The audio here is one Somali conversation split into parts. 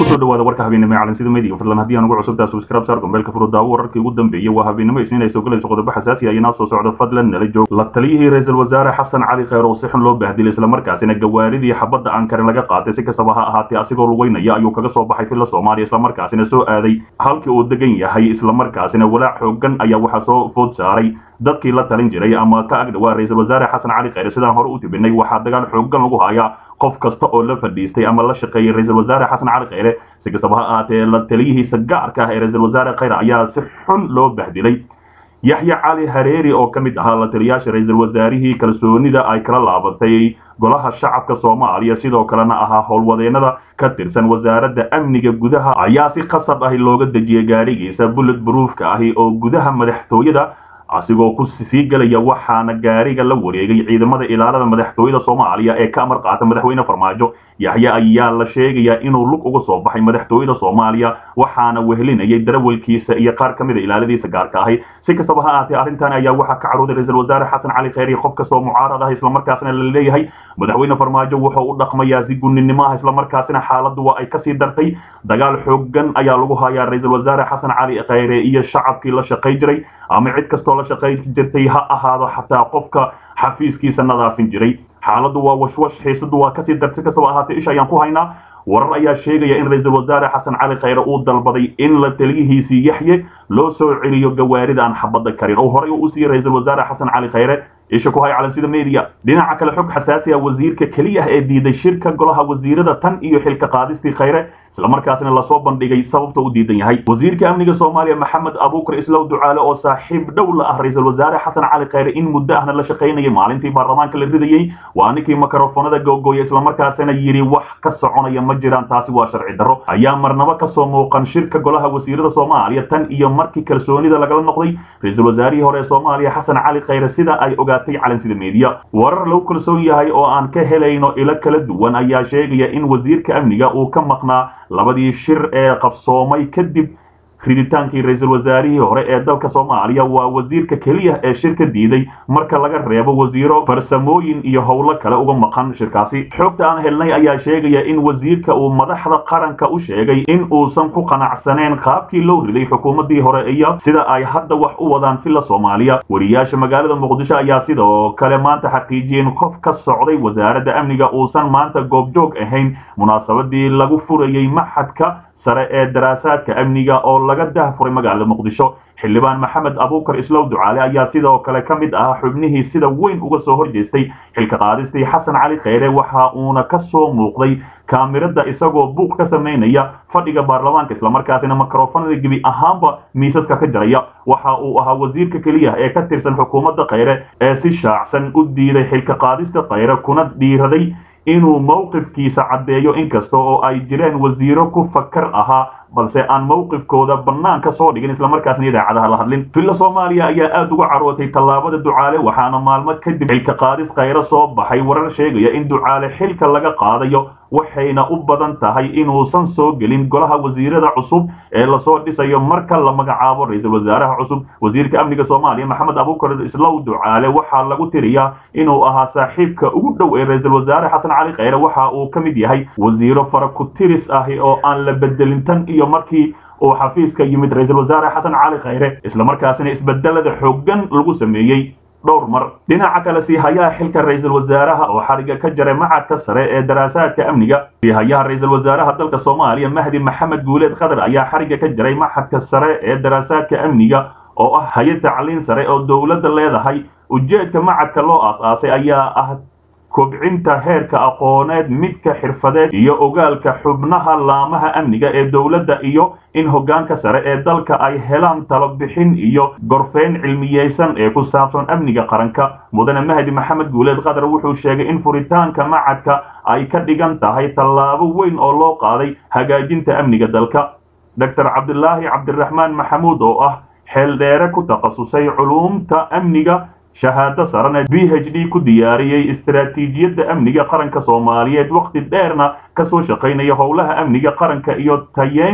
kusoo dhawaada warka habeenimo ee calansida media fadlan haddii aan ugu cusubtaa subscribe saar gombeelka furo daawo wararkii ugu dambeeyey waa habeenimo isniinayso galayso qodobo xasaasi ah inaa soo socdo fadlan nala joog la taliyihii ra-iisul wasaare xasan cali kheyr oo si xun loo bahdilay islamarkaasina gawaaridii xabadda aan karin laga qaatay si kastaba ha ahaatee asigoo lugeynaya ayuu kaga soo baxay filla soomaaliya islamarkaasina soo aaday halkii uu degan yahay islamarkaasina walaac xoogan ayaa waxaa soo food saaray dadkii la talin jiray ama ka agdhawaa ra-iisul wasaare xasan cali kheyre sidaan hore u tibinay waxaa dagaal xoogan lagu hayaa qof kasta oo la fadhiistay ama la shaqeeyay ra-iisul wasaare xasan cali kheyre si kastaba ha ahaatee la taliyihiisa gaarka ah ee ra-iisul wasaare kheyre ayaa si xun loo bahdilay yaxya cali hareeri oo ka mid ahaa la taliyaasha ra-iisul wasaarihii kalsoonida ay kala laabatay golaha shacabka soomaaliya sidoo kalena ahaa howlwadeenada ka tirsan wasaaradda amniga gudaha ayaa si qasab ahi looga dejiyay gaarigiisa bullet broofka ahi oo gudaha madaxtooyada asigoo ku sii gelaya waxaana gaariga la wareegay ciidamada ilaalada madaxtooyada soomaaliya ee ka amar qaata madaxweyne farmaajo yaxye ayaa la sheegayaa inuu lug uga soo baxay madaxtooyada soomaaliya waxaana wehelinayay darawalkiisa iyo qaar ka mida ilaaladiisa gaarka ahi si kastaba ha ahaatee arrintan ayaa waxaa ka carooday ra-iisul wasaare xasan cali kheyr iyo qof kastoo mucaarad ah islamarkaasina la leeyahay madaxweyne farmaajo wuxuu u dhaqmayaa si gunnimo ah islamarkaasina xaaladdu waa ay kasii dartay dagaal xoogan ayaa lagu hayaa ra-iisul wasaare xasan cali kheyre iyo shacabkii la shaqay jiray ama cid kastoo la shaqay jirtay ha ahaado xataa qofka xafiiskiisa nadaafin jiray xaaladdu waa washwash xiisadu waa kasii darsi kastaba ahaatee ish ayaan ku haynaa warar ayaa sheegaya in ra-iisul wasaare xasan cali kheyre uu dalbaday in la taliyihiisii yaxye loo soo celiyo gawaarida aan xabadda karin oo horey uu u siiyey ra-iisul wasaare xasan cali kheyre isha ku hay calansida media dhinaca kale xog xasaasi ah wasiirka keliya ah ee diiday shirka golaha wasiirada tan iyo xilka qaadistii kheyre islamarkaasina lasoo bandhigay sababta u diidan yahay wasiirka amniga soomaaliya maxamed abuukar islow ducaale oo saaxiib dhow la ah ra-iisul wasaare xasan cali kheyre in muddo ahna la shaqaynayay maalintii baarlamaanka la ridayey waa ninkii makarofonada googooya islamarkaasina yidhi wax ka soconaya ma jiraan taasi waa sharci darro ayaa marnabo kasoo muuqan shirka golaha wasiirada soomaaliya tan iyo markii kalsoonida lagala noqday ra-iisul wasaarihii hore ee soomaaliya xasan cali kheyre sida ay ogaatay calansida media warar lagu kalsoon yahay oo aan ka helayno ilo kala duwan ayaa sheegaya in wasiirka amniga uu ka maqnaa labadii shir ee qabsoomay kadib riditaankii ra-iisul wasaarihii hore ee dalka soomaaliya waa wasiirka keliya ee shirka diiday marka laga reebo wasiiro farsamooyin iyo howlo kale uga maqan shirkaasi xogta aan helnay ayaa sheegaya in wasiirka uu madaxda qaranka u sheegay in uusan ku qanacsaneen qaabkii loo riday xukuumaddii hore iyo sida ay hadda wax u wadaan filla soomaaliya wariyaasha magaalada muqdisho ayaa sidoo kale maanta xaqiijiyeen qof ka socday wasaaradda amniga uusan maanta goobjoog ahayn munaasabadii lagu furayey maxadka sare ee daraasaadka amniga oo laga dahfuray magaalada muqdisho xildhibaan maxamed abuukar islow ducaale ayaa sidoo kale ka mid ahaa xubnihii sida weyn uga soo horjeestay xilka qaadistii xasan cali kheyre waxa uuna ka soo muuqday kaamirada isagoo buuq ka samaynaya fadhiga baarlamaanka islamarkaasina makarofanada gebi ahaanba miisaska ka jaraya waxa uu ahaa wasiirka keliya ee ka tirsan xukuumadda kheyre ee si shaacsan u diiday xilka qaadista kheyre kuna dhiiraday inuu mowqifkiisa caddeeyo inkasta oo ay jireen wasiiro ku fakar ahaa balse aan mowqifkooda bannaanka soo dhigin islamarkaasna idaacadaha la hadlin filla soomaaliya ayaa aad uga carootay tallaabada ducaale waxaana maalmo kadib xilka qaadis kheyre soo baxay warar sheegaya in ducaale xilka laga qaadayo waxayna u badan tahay inuusan soo gelin golaha wasiirada cusub ee lasoo dhisayo marka la magacaabo ra-iisul wasaaraha cusub wasiirka amniga soomaaliya maxamed abuukar islow ducaale waxaa lagu tiriyaa inuu ahaa saaxiibka ugu dhow ee ra-iisul wasaare xasan cali kheyre waxa uu ka mid yahay wasiiro faraku-tiris ahi oo aan la bedelin tan iyo markii uu xafiiska yimid ra-iisul wasaare xasan cali kheyre islamarkaasina isbedelada xoogan lagu sameeyey dhowr mar dhinaca kale siihayaha xilka ra-iisul wasaaraha oo xariga ka jaray macadka sare ee daraasaadka amniga siihayaha ra-iisul wasaaraha dalka soomaaliya mahdi maxamed guuleed khadar ayaa xariga ka jaray macadka sare ee daraasaadka amniga oo ah hay-ad tacliin sare oo dowladda leedahay ujeedka macadka loo aas-aasay ayaa ah kobcinta heerka aqooneed midka xirfadeed iyo ogaalka xubnaha laamaha amniga ee dowladda iyo in hoggaanka sare ee dalka ay helaan talo bixin iyo gorfeyn cilmiyeysan ee ku saabsan amniga qaranka mudane mahdi maxamed guuleed khadar wuxuu sheegay in furitaanka macadka ay ka dhigan tahay tallaabo weyn oo loo qaaday hagaajinta amniga dalka doctor cabdulaahi cabdiraxmaan maxamuud oo ah xeeldheere ku takhasusay culuumta amniga shahaado sarane b h d ku diyaariyey istaraatiijiyadda amniga qaranka soomaaliyeed wakhti dheerna kasoo shaqaynaya howlaha amniga qaranka iyo tayeynta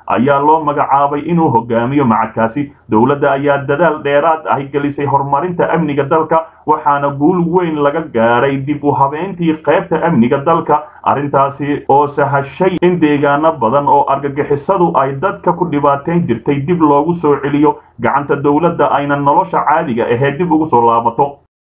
ayaa loo magacaabay inuu hogaamiyo macadkaasi dowladda ayaa dadaal dheeraad ahi gelisay horumarinta amniga dalka waxaana guul weyn laga gaaray dib u habeyntii qaybta amniga dalka arrintaasi oo sahashay in deegaano badan oo argagixisadu ay dadka ku dhibaateyn jirtay dib loogu soo celiyo gacanta dowladda ayna nolosha caadiga ahee dib ugu soo laabato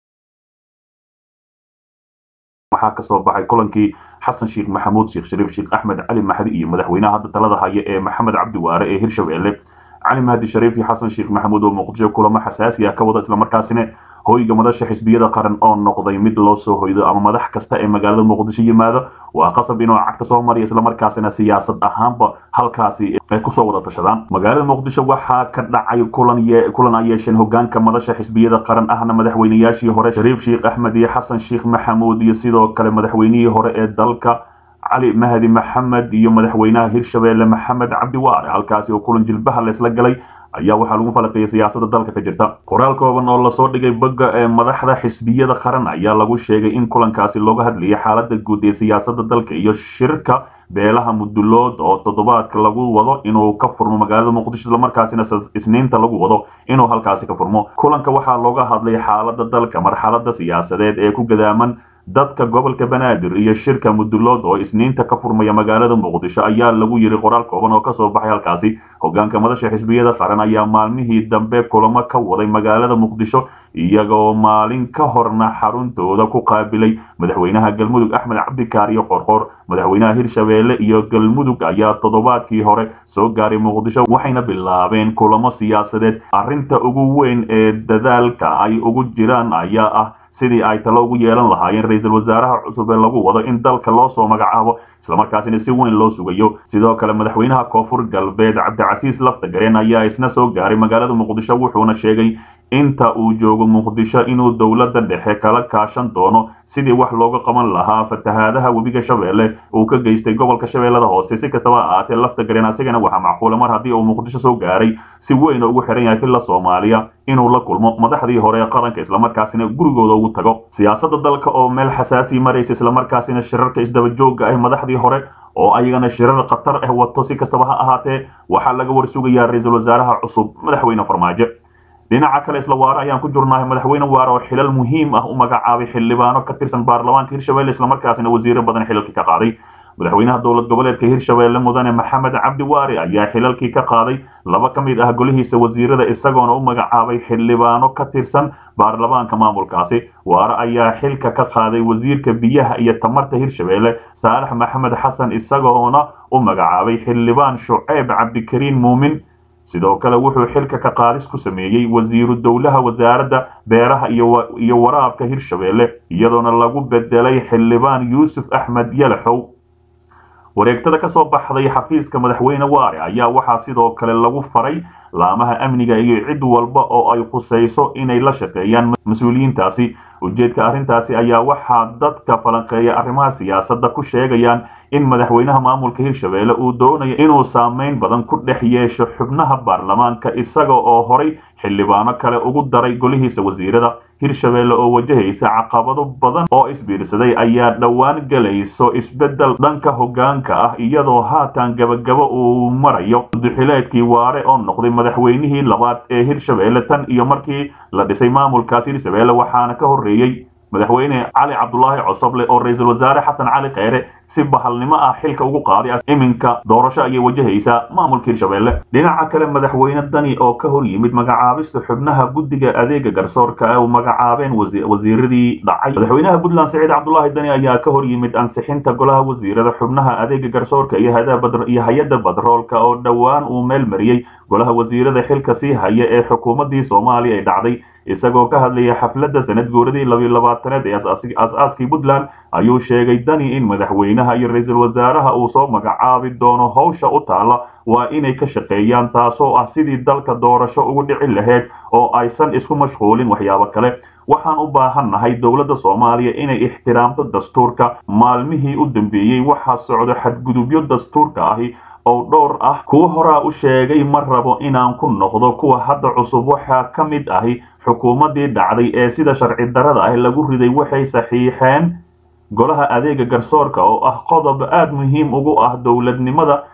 waxaa kasoo baxay kulankii xasan sheekh maxamuud sheekh shariif sheekh axmed cali mahdi iyo madaxweynaha hadda talada haya ee maxamed cabdi waare ee hirshabelle cali mahdi shariif iyo xasan sheekh maxamuud oo muqdisho kulamo xasaasi ah ka wada islamarkaasina hoyga madasha xisbiyada qaran oo noqday mid loo soo hoydo ama madax kasta ee magaalada muqdisho yimaado waa qasab inuu cagta soo mariya islamarkaasina siyaasad ahaanba halkaasi ay kusoo wada tashadaan magaalada muqdisho waxaa ka dhacay kulan kulan ay yeesheen hogaanka madasha xisbiyada qaran ahna madaxweynayaashii hore shariif sheekh axmed iyo xasan sheekh maxamuud iyo sidoo kale madaxweynihii hore ee dalka cali mahdi maxamed iyo madaxweynaha hirshabelle maxamed cabdi waare halkaasi oo kulan jilbaha laysla galay ayaa waxaa lagu falaqeeyay siyaasada dalka ka jirta qoraal kooban oo lasoo dhigay bogga ee madaxda xisbiyada qaran ayaa lagu sheegay in kulankaasi looga hadlayay xaalada guud ee siyaasada dalka iyo shirka beelaha mudulood oo toddobaadka lagu wado inuu ka furmo magaalada muqdisho islamarkaasina isniinta lagu wado inuu halkaasi ka furmo kulanka waxaa looga hadlay xaalada dalka marxalada siyaasadeed ee ku gadaaman dadka gobolka banaadir iyo shirka mudulood oo isniinta ka furmaya magaalada muqdisho ayaa lagu yiri qoraal kooban oo kasoo baxay halkaasi hogaanka madasha xisbiyada qaran ayaa maalmihii dambe kulamo ka waday magaalada muqdisho iyagoo maalin ka horna xaruntooda ku qaabilay madaxweynaha galmudug axmed cabdikaariyo qorqor madaxweynaha hirshabelle iyo galmudug ayaa toddobaadkii hore soo gaaray muqdisho waxayna bilaabeen kulamo siyaasadeed arrinta ugu weyn ee dadaalka ay ugu jiraan ayaa ah sidii ay talo ugu yeelan lahaayeen ra-iisul wasaaraha cusub ee lagu wado in dalka loo soo magacaabo islamarkaasina si weyn loo sugayo sidoo kale madaxweynaha koonfur galbeed cabdicasiis laftagareen ayaa isna soo gaaray magaalada muqdisho wuxuuna sheegay inta uu joogo muqdisho inuu dowladda dhexe kala kaashan doono sidii wax looga qaban lahaa fatahaadaha webiga shabeelle uu ka geystay gobolka shabeellada hoose si kastaba ha ahaatee laftagareen asigana waxaa macquula mar haddii uu muqdisho soo gaaray si weyn ugu xiran yahay filla soomaaliya inuu la kulmo madaxdii hore ee qaranka islamarkaasina gurigooda ugu tago siyaasada dalka oo meel xasaasi maraysa islamarkaasina shirarka isdaba joogga ah madaxdii hore oo ayagana shirar khatar ah wato si kastaba ha ahaatee waxaa laga warsugayaa ra-iisul wasaaraha cusub madaxweyne farmaajo dhinaca kale isla waare ayaan ku jirnahay madaxweyne waare oo xilal muhiim ah u magacaabay xildhibaano ka tirsan baarlamaanka hirshabelle islamarkaasina wasiiro badan xilalkii ka qaaday madaxweynaha dowlad goboleedka hirshabelle mudane maxamed cabdi waare ayaa xilalkii ka qaaday laba ka mid ah golihiisa wasiirada isagoona u magacaabay xildhibaano ka tirsan baarlamaanka maamulkaasi waare ayaa xilka ka qaaday wasiirka biyaha iyo tamarta hirshabelle saalax maxamed xasan isagoona u magacaabay xildhibaan shuceyb cabdikariin muumin sidoo kale wuxuu xilka ka qaadis ku sameeyey wasiiru dowlaha wasaaradda beeraha iyo waraabka hirshabelle iyadoona lagu bedelay xildhibaan yuusuf axmed yalaxow wareegtada ka soo baxday xafiiska madaxweyne waare ayaa waxaa sidoo kale lagu faray laamaha amniga iyo cid walba oo ay khusayso inay la shaqeeyaan mas-uuliyiintaasi ujeedka arrintaasi ayaa waxaa dadka falanqeeya arrimaha siyaasadda ku sheegayaan in madaxweynaha maamulka hirshabelle uu doonayo inuu saameyn badan ku dhex yeesho xubnaha baarlamaanka isaga oo horay xildhibaano kale ugu daray golihiisa wasiirada hirshabelle oo wajahaysa caqabado badan oo isbiirsaday ayaa dhowaan gelayso isbeddel dhanka hoggaanka ah iyadoo haatan gabagabo uu marayo duxileedkii waare oo noqday madaxweynihii labaad ee hirshabelle tan iyo markii la dhisay maamulkaas hirshabelle waxaana ka horreeyey madaxweyne cali cabdulaahi cosoble oo ra-iisul wasaare xasan cali kheyre si bahalnimo ah xilka ugu qaaday iminka doorasho ayay wajahaysaa maamulka hirshabelle dhinaca kale madaxweyne dani oo ka hor yimid magacaabista xubnaha guddiga adeega garsoorka ee u magacaabeen wasiiradii dhacay madaxweynaha puntland saciid cabdulaahi dani ayaa ka hor yimid ansixinta golaha wasiirada xubnaha adeega garsoorka iyo hay-adda badroolka oo dhowaan uu meel mariyey golaha wasiirada xilka sii haya ee xukuumaddii soomaaliya ay dhacday isagoo ka hadlaya xafladda sanad guuradii labiyo labaataneed ee as-aaskii puntland ayuu sheegay dani in madaxweynaha iyo ra-iisul wasaaraha uu soo magacaabi doono howsha u taalla waa inay ka shaqeeyaan taasoo ah sidii dalka doorasho ugu dhici lahayd oo aysan isku mashquulin waxyaabo kale waxaan u baahannahay dowladda soomaaliya inay ixtiraamto dastuurka maalmihii u dambeeyey waxaa socdo xadgudubyo dastuurka ahi oo dhowr ah kuwa horaa u sheegay ma rabo inaan ku noqdo kuwa hadda cusub waxaa ka mid ahi xukuumaddii dhacday ee sida sharci darrada ah lagu riday waxay saxiixeen golaha adeega garsoorka oo ah qodob aad muhiim ugu ah dowladnimada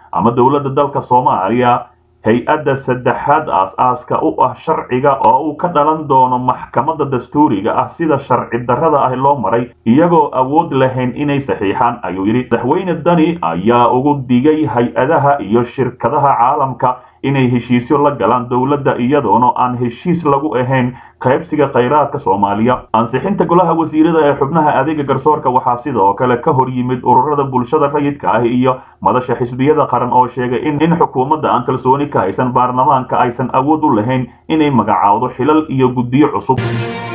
ama dowladda dalka soomaaliya hay-adda saddexaad aas-aaska u ah sharciga oo uu ka dhalan doono maxkamadda dastuuriga ah sida sharci darrada ah loo maray iyagoo awood lahayn inay saxiixaan ayuu yidhi madaxweyne dani ayaa ugu digay hay-adaha iyo shirkadaha caalamka inay heshiisyo la galaan dowladda iyadoona aan heshiis lagu ahayn qaybsiga khayraadka soomaaliya ansixinta golaha wasiirada ee xubnaha adeega garsoorka waxaa sidoo kale ka hor yimid ururada bulshada rayidka ah iyo madasha xisbiyada qaran oo sheegay in xukuumadda aan kalsooni ka haysan baarlamaanka aysan awood u lahayn inay magacaawdo xilal iyo guddiyo cusub